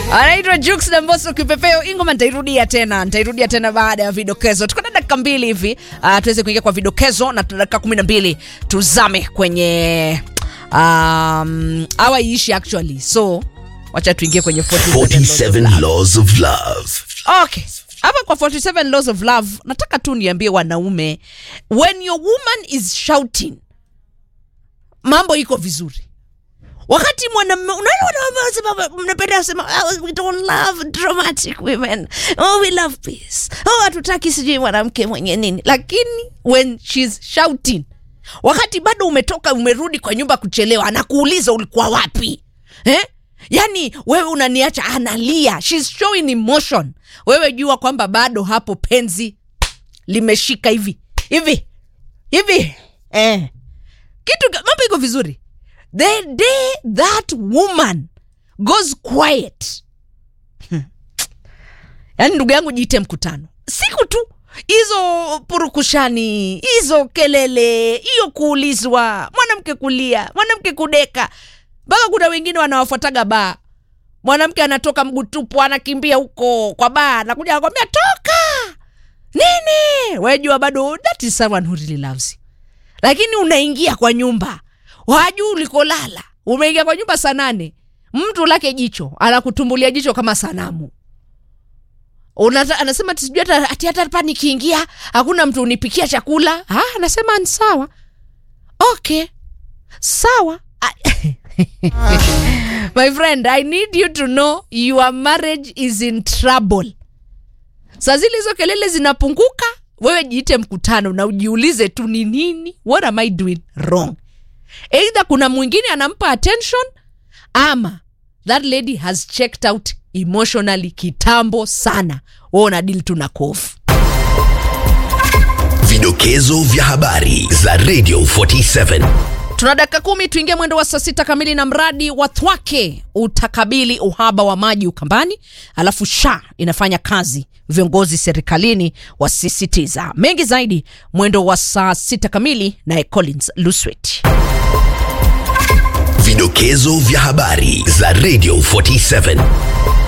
anaitwa Jux na Mbosso Kipepeo. Ingoma nitairudia tena, nitairudia tena baada ya vidokezo. Tuko na dakika mbili hivi uh, tuweze kuingia kwa vidokezo na tuna dakika kumi na mbili tuzame kwenye um, awa iishi actually, so wacha tuingie kwenye 47 laws of love. Okay. Hapa kwa 47 laws of love nataka tu niambie wanaume, when your woman is shouting, mambo iko vizuri. Wakati mwanamume unaona wanaume wanasema mnapenda kusema oh, we don't love dramatic women. Oh, we love peace. Oh, hatutaki sijui mwanamke mwenye nini. Lakini when she's shouting, wakati bado umetoka umerudi kwa nyumba kuchelewa, anakuuliza ulikuwa wapi? Eh? Yaani wewe unaniacha analia. She's showing emotion. Wewe jua kwamba bado hapo penzi limeshika hivi. Hivi. Hivi. Eh. Kitu mambo iko vizuri. The day that woman goes quiet. Hmm. Yaani ndugu yangu jiite mkutano. Siku tu hizo purukushani, hizo kelele, hiyo kuulizwa, mwanamke kulia, mwanamke kudeka. Mpaka kuna wengine wanawafuataga baa. Mwanamke anatoka mguu tupu anakimbia huko kwa baa, anakuja anakwambia toka. Nini? Wewe jua bado that is someone who really loves you. Lakini unaingia kwa nyumba, wajuu ulikolala, umeingia kwa nyumba saa nane, mtu lake jicho anakutumbulia jicho kama sanamu. Unata, anasema ati sijui hata ati hata hapa nikiingia hakuna mtu unipikia chakula. Ah, anasema ni sawa. Okay. Sawa. My friend, I need you to know your marriage is in trouble. Saa zile hizo kelele zinapunguka, wewe jiite mkutano na ujiulize tu ni nini, what am I doing wrong? Either kuna mwingine anampa attention ama that lady has checked out emotionally kitambo sana. Wewe una deal tu na kofu. Vidokezo vya habari za Radio 47. Tuna dakika kumi tuingie mwendo wa saa sita kamili na mradi wa Thwake utakabili uhaba wa maji Ukambani, alafu SHA inafanya kazi, viongozi serikalini wasisitiza mengi zaidi. Mwendo wa saa sita kamili naye Collins Luswet. Vidokezo vya habari za Radio 47.